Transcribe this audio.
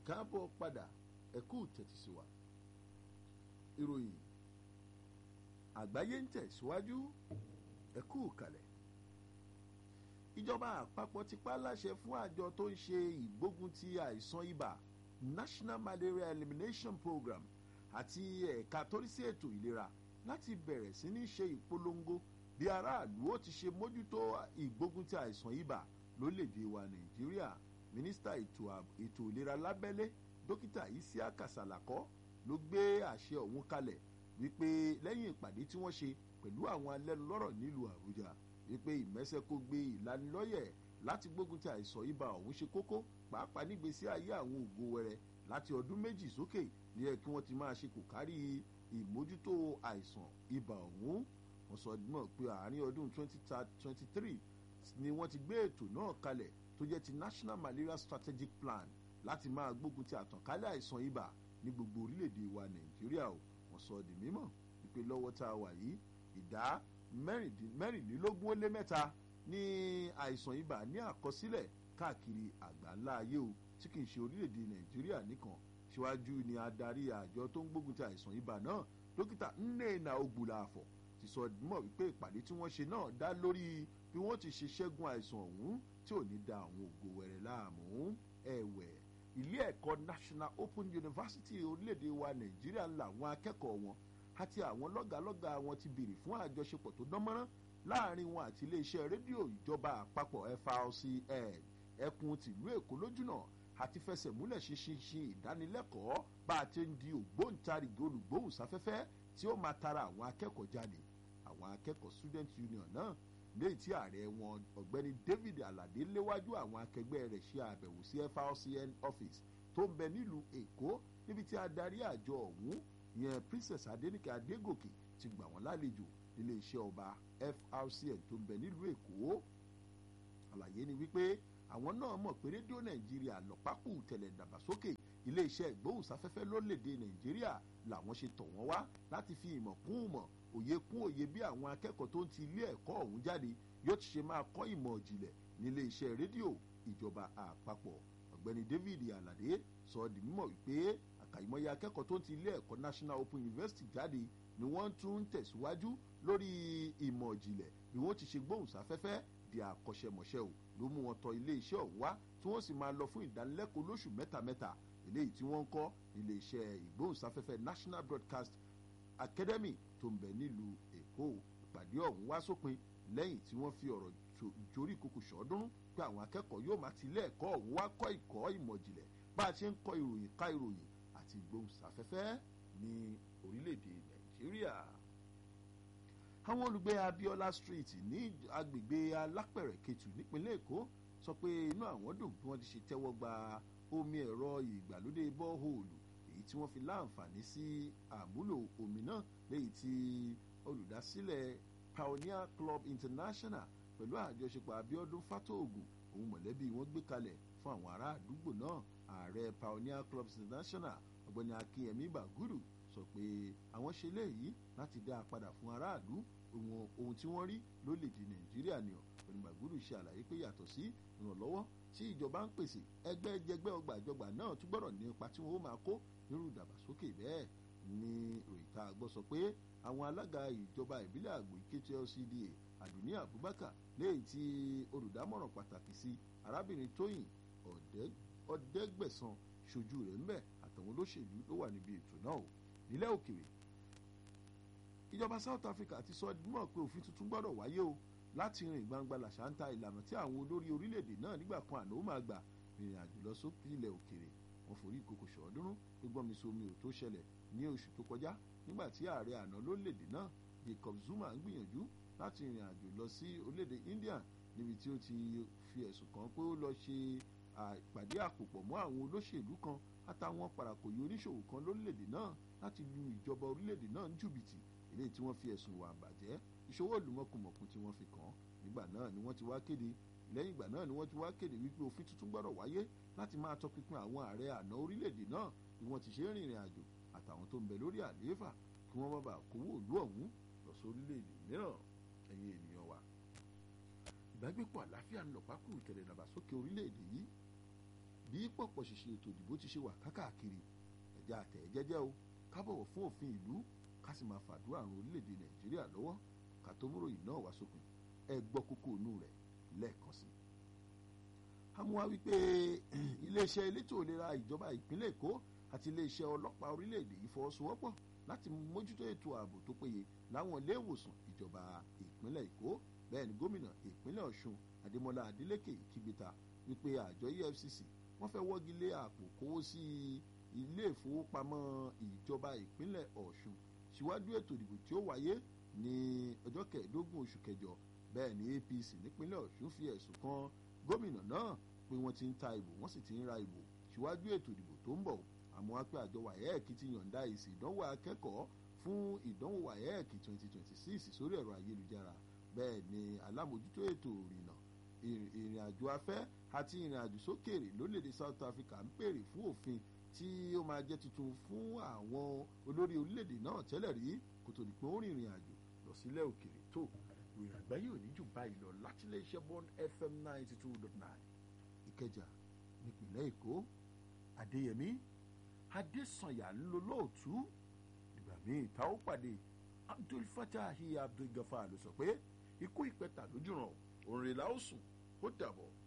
káàbọ̀ padà ẹ̀kú tẹ̀tí wa ìròyìn àgbáyé ń tẹ̀síwájú ẹ̀kú kalẹ̀ ìjọba àpapọ̀ ti pa láṣẹ fún àjọ tó ń ṣe ìgbógun ti àìsàn ibà National Malaria Elimination Program àti ẹ̀ka tó rí sí ètò ìlera láti bẹ̀rẹ̀ sí ní ṣe ìpolongo bí aráàlú ó ti ṣe mójútó ìgbógun ti àìsàn ibà lórílẹ̀‐èdè wa Nàìjíríà mínísítà ètò ìlera lábẹ́lé dókítà Isiaka Salako ló gbé àṣẹ ọ̀hún kalẹ̀ wípé lẹ́yìn ìpàdé tí wọ́n ṣe pẹ̀lú àwọn alẹ́nulọ́rọ̀ nílùú Àbújá wípé ìmẹ́sẹ̀ kó gbé ìlanilọ́yẹ̀ láti gbógun ti àìsàn ibà ọ̀hún ṣe kókó pàápàá nígbésí ayé àwọn ògo wẹrẹ láti ọdún méjì sókè ní ẹ kí wọ́n ti máa ṣe kò kárí ìmójútó àìsàn ibà ọ̀hún wọ́n sọ mọ̀ pé àárín ọdún 2023 ni wọ́n ti gbé ètò náà kalẹ̀ tó jẹ́ ti National Malaria Strategic Plan láti máa gbógun ti àtànkálẹ̀ àìsàn ibà ní gbogbo orílẹ̀-èdè wa Nàìjíríà o wọ́n sọ di mímọ̀ wípé lọ́wọ́ tá a wà yìí ìdá mẹ́rìnlélógún ó lé mẹ́ta ní àìsàn ibà ní àkọsílẹ̀ káàkiri àgbáńlá ayé o tí kì í ṣe orílẹ̀-èdè Nàìjíríà nìkan síwájú ni adarí àjọ tó ń gbógun ti àìsàn ibà náà dókítà Nnena Ogbulafọ ti sọ mọ̀ wípé ìpàdé tí wọ́n ṣe náà dá lórí bí wọ́n ti ṣe ṣẹ́gun àìsàn ọ̀hún tí ò ní da àwọn ògo wẹ̀rẹ̀ láàmú ẹ̀wẹ̀ ilé ẹ̀kọ́ National Open University orílẹ̀-èdè wa Nàìjíríà làwọn akẹ́kọ̀ọ́ wọn àti àwọn lọ́gàálọ́gàá wọn ti béèrè fún àjọṣepọ̀ tó dánmọ́rán láàrin wọn àti iléeṣẹ́ rédíò ìjọba àpapọ̀ FRCN ẹkùn tìlú Èkó lójúnà àti fẹsẹ̀múlẹ̀ ṣinṣin ìdánilẹ́kọ̀ọ́ bá a ti ń di ògbóǹtarìgì olùgbóhùnsáfẹ́fẹ́ tí ó máa tara àwọn akẹ́kọ̀ọ́ jáde àwọn akẹ́kọ̀ọ́ Student Union náà léyìí tí ààrẹ wọn ọ̀gbẹ́ni David Alade léwájú àwọn akẹgbẹ́ rẹ̀ ṣe àbẹ̀wò sí FRCN office tó ń bẹ nílùú Èkó níbi tí adarí àjọ ọ̀hún ìyẹn Princess Adenike Adégòkè ti gbà wọ́n lálejò nílé iṣẹ́ ọba FRCN tó ń bẹ nílùú Èkó àlàyé ni wípé àwọn náà mọ̀ pé rédíò Nàìjíríà lọ́pàkù tẹ̀lẹ̀ dàgbàsókè ilé iṣẹ́ ìgbóhùnsáfẹ́fẹ́ lórílẹ̀‐èdè Nàìjíríà làwọn ṣe tọ̀ wọ́n wá láti fi ìmọ̀ kún ìmọ̀ òye kún òye bí àwọn akẹ́kọ̀ọ́ tó ń ti ilé ẹ̀kọ́ ọ̀hún jáde yóò ti ṣe máa kọ́ ìmọ̀ ìjìnlẹ̀ nílé iṣẹ́ rédíò ìjọba àpapọ̀ ọ̀gbẹ́ni David Alade sọ di mímọ̀ wípé àkàìmọye akẹ́kọ̀ọ́ tó ń ti ilé ẹ̀kọ́ National Open University jáde ni wọ́n tún ń tẹ̀síwájú lórí ìmọ̀ ìjìnlẹ̀ bí wọ́n ti ṣe gbóhùnsáfẹ́fẹ́ di àkọ́ṣẹ́mọṣẹ́ o ló mú wọn tọ ilé iṣẹ́ ọ̀hún wá tí wọ́n sì máa lọ fún ìdánilẹ́kọ̀ọ́ lóṣù mẹ́tamẹ́ta eléyìí tí wọ́n ń kọ́ ilé iṣẹ́ ìgbóhùnsáfẹ́fẹ́ National Broadcast Academy tó ń bẹ nílùú Èkó ìpàdé ọ̀hún wá sópin lẹ́yìn tí wọ́n fi ọ̀rọ̀ jórí kòkò ṣọ́ọ́dúnrún pé àwọn akẹ́kọ̀ọ́ yóò máa ti ilé ẹ̀kọ́ ọ̀hún wá kọ́ ìkọ́ ìmọ̀ ìjìnlẹ̀ bá a ṣe ń kọ́ ìròyìn ká ìròyìn àti ìgbóhùnsáfẹ́fẹ́ ní orílẹ̀-èdè Nàìjíríà àwọn olùgbé Abiola Street ní agbègbè Alápẹ̀rẹ̀ Ketu nípínlẹ̀ Èkó sọ pé inú àwọn dùn bí wọ́n ti ṣe tẹ́wọ́ gba omi ẹ̀rọ ìgbàlódé bọ́ọ̀hóòlù èyí tí wọ́n fi láǹfààní sí àmúlò omi náà léyìí tí olùdásílẹ̀ Pioneer Club International pẹ̀lú àjọṣepọ̀ Abiodun Fatogun òun mọ̀lẹ́bí wọn gbé kalẹ̀ fún àwọn ará àdúgbò náà ààrẹ Pioneer Club International ọ̀gbẹ́ni Akínyẹmí Bàgúrù sọ pé àwọn ṣe léyìí láti dá a padà fún aráàlú ohun tí wọ́n rí lórílẹ̀‐èdè Nàìjíríà ni ọ̀gbẹ́ni Bàgúrù ṣe àlàyé pé yàtọ̀ sí ìrànlọ́wọ́ tí ìjọba ń pèsè ẹgbẹ́ jẹgbẹ́ ọgbà ìjọba náà tún gbọ́dọ̀ ní ipa tí wọ́n ó máa kó nírú ìdàgbàsókè bẹ́ẹ̀ ni òyìnká gbọ́ sọ pé àwọn alága ìjọba ìbílẹ̀ àgbò ìkété LCDA Àdùnní Abubakar léyìí tí olùdámọ̀ràn pàtàkì sí arábìnrin Tóyìn Ọ̀dẹ́gbẹ̀sán ṣojú rẹ̀ ń bẹ̀ àtàwọn olóṣèlú ló wà níbi ètò náà o nílẹ̀ òkèrè ìjọba South Africa ti sọ mọ̀ pé òfin tuntun gbọ́dọ̀ wáyé o láti rìn gbangba làṣántà ìlànà tí àwọn olórí orílẹ̀-èdè náà nígbà kan àná ó máa gbà rìnrìn àjò lọ sókè ilẹ̀ òkèrè wọn forí ìkòkò ṣọ̀ọ́dúnrún gbígbọ́n mi somi ò tó ṣẹlẹ̀ ní oṣù tó kọjá nígbà tí ààrẹ àná lórílẹ̀-èdè náà Jacob Zuma ń gbìyànjú láti rìnrìn àjò lọ sí orílẹ̀-èdè India níbi tí ó ti fi ẹ̀sùn kàn pé ó lọ ṣe ìpàdé àpòpọ̀ mọ́ àwọn olóṣèlú kan àtàwọn parakòyí oníṣòwò kan lórílẹ̀‐èdè náà láti lu ìjọba orílẹ̀‐èdè náà ní jùbìtì eléyìí tí wọ́n fi ẹ̀sùn ìwà àbàjẹ́ ìṣòwò ìlúmọ̀kùmọ̀kù tí wọ́n fi kàn án nígbà náà ni wọ́n ti wá kéde lẹ́yìn ìgbà náà ni wọ́n ti wá kéde wípé òfin tuntun gbọ́dọ̀ wáyé láti máa tọpinpin àwọn ààrẹ àná orílẹ̀‐èdè náà bí wọ́n ti ṣe ń rìnrìn àjò àtàwọn tó ń bẹ lórí àlééfà kí wọ́n má bàa kówó ìlú ọ̀hún lọ sórílẹ̀‐èdè mìíràn ẹ̀yin ènìyàn wa ìbágbépọ̀ àlàáfíà ń lọ pákó ìtẹ̀lẹ̀ dàgbàsókè orílẹ̀‐èdè yìí bí pọ̀pọ̀ ṣìṣe ètò ìdìbò ti ṣe wà kákàkiri ẹ̀já àtẹ̀ jẹ́jẹ́ o ká bọ̀wọ̀ fún òfin ìlú ká sì máa fàdúrà àrùn orílẹ̀-èdè nàìjíríà lọ́wọ́ ká tó múròyìn náà wá sópin ẹ gbọ́ kókó inú rẹ̀ lẹ́ẹ̀kan sí i. àmúwá wípé iléeṣẹ́ elétò ìlera ìjọba ìpínlẹ̀ èkó àti iléeṣẹ́ ọlọ́pàá orílẹ̀-èdè yìí fọwọ́sowọ́pọ̀ láti mójútó ètò ààbò tó péye láwọn ilé ìwòsàn ìjọba ìpínlẹ̀ èkó bẹ́ẹ̀ ni gómìnà ìpínlẹ̀ ọ̀ṣun adémọlá adélékè kígbéta wípé àjọ efcc wọ́n fẹ́ wọ́gi lé àpò kówó sí ilé ìfowópamọ́ ìjọba ìpínlẹ̀ ọ̀ṣun síwájú ètò ìdìbò tí ó wáyé ní ọjọ́ kẹẹ̀ẹ́dógún oṣù kẹjọ bẹ́ẹ̀ ni apc nípínlẹ̀ ọ̀ṣun fi ẹ̀sùn kan gómìnà náà pé wọ́n ti ń ta ìbò wọ́n sì ti ń ra ìbò síwájú ètò ìdìbò tó ń bọ̀ àmọ́ wá pé àjọ waec ti yọ̀ǹda èsì ìdánwò akẹ́kọ̀ọ́ fún ìdánwò waec twenty twenty six sórí ẹ̀rọ ayélujára bẹ́ẹ̀ ni alámòjútó ètò ìrìnà ìrìn àjò afẹ́ àti ìrìn àjò sókèèrè lórílẹ̀‐èdè south africa ń pèrè fún òfin tí ó máa jẹ́ tuntun fún àwọn olórí orílẹ̀‐èdè náà tẹ́lẹ̀ rí kó tó di pé ó rìnrìn àjò lọ sílẹ̀ òkèèrè tó ìrìn àgbáyé ò ní jù báyìí lọ láti lè ṣe bond fm ninety two dot nine ìkẹjà nípìnlẹ̀ èkó adéyẹmí adésànyà ńlọlọ́ọ̀tú ìgbà míì tá ó pàdé abdul fatahi abdul gafar ló sọ pé ikú ìpẹta lójúràn òǹrẹ̀lá ó sùn ó dàbọ̀.